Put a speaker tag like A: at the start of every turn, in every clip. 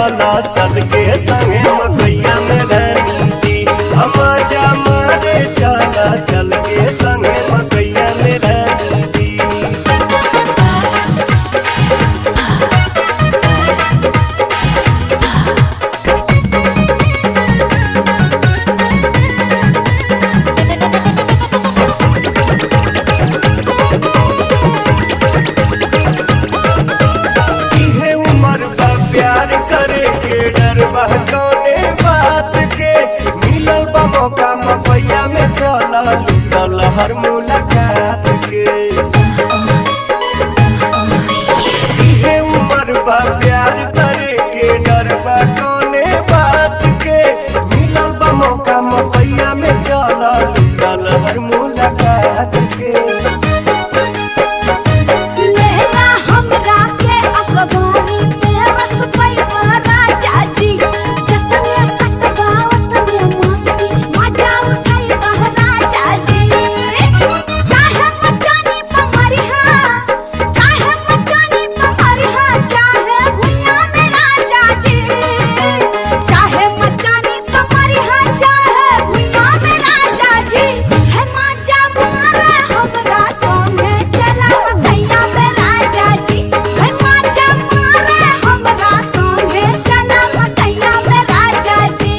A: चला चल के संगे मकैया में रहती मजा मारे चला चल के संगे मकैया में रहती इहे उम्र बा प्यार करे के डर बा कौने बात के मिलल बा मौका मपैया में चला लूटल हर मुलाकात के इहे उम्र बा प्यार करे के डर बा कौने बात के मिलल बा मौका मपैया में चला लूटल हर मुलाकात के
B: लेला हमरा के अखबारी में रस पैवा राजा जी जतने सतबावत में मस्ती मजा उठाई राजा जी चाहे मचानी पमरिहा चाहे मचानी पमरिहा चाहे भुइया में राजा जी चाहे मचानी पमरिहा चाहे भुइया में राजा जी है मजा मारे हमरा संगे चला मकैया में राजा जी है मजा मारे हमरा संगे चला मकैया में राजा जी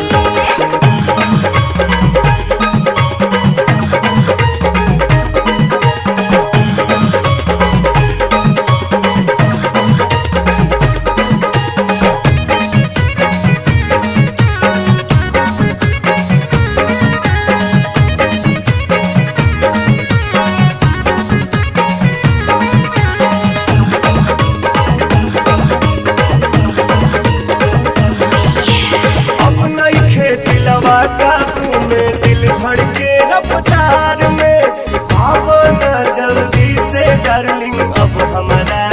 A: अब नइखे दिलवा काबू में दिल धड़के रफ्तार में अब न जल्दी से डार्लिंग अब हमारा